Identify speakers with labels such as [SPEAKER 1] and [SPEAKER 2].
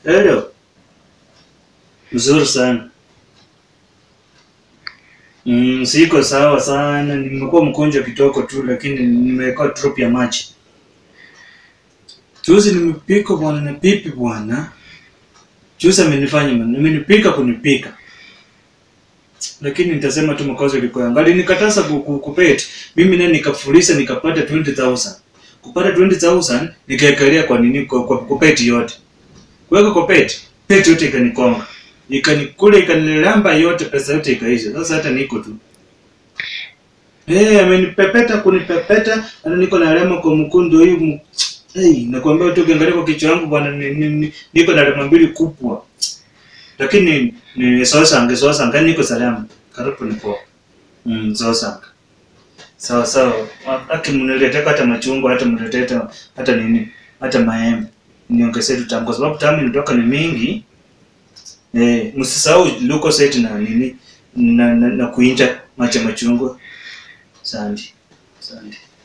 [SPEAKER 1] Hello. Mzuri sana. Mm, siko sawa sana. Nimekuwa mgonjwa kitoko tu lakini nimeweka drop ya maji. Juzi nimepika bwana na pipi bwana. Juzi amenifanya amenipika kunipika. Lakini nitasema tu makosa ilikuwa yangu. Alinikataza ku- ku- kupet. Mimi naye nikafurisa nikapata 20000. Kupata 20000 nikaekelea kwa nini kwa, kwa kupeti yote. Kuweka kwa peti, peti yote ikanikonga. Ikanikula ikanilamba yote pesa yote ikaisha. Sasa hata niko tu. Eh, amenipepeta kunipepeta, ana niko na alama kwa mkundu hii. mu- Hey, nakwambia tu ukiangalia kwa kichwa yangu bwana ni, ni, ni, niko na alama mbili kubwa. Lakini ni sosa ange sosa ange niko salama. Karibu ni poa. Mm, sosa. Sawa sawa. Haki mniletee hata machungwa hata mniletee hata hata nini? Hata maembe. Niongezee tu tamu kwa sababu tamu inatoka ni mingi. Eh, msisahau Lucozade na nini na, na, na kuinja macha machungwa. Asante. Asante.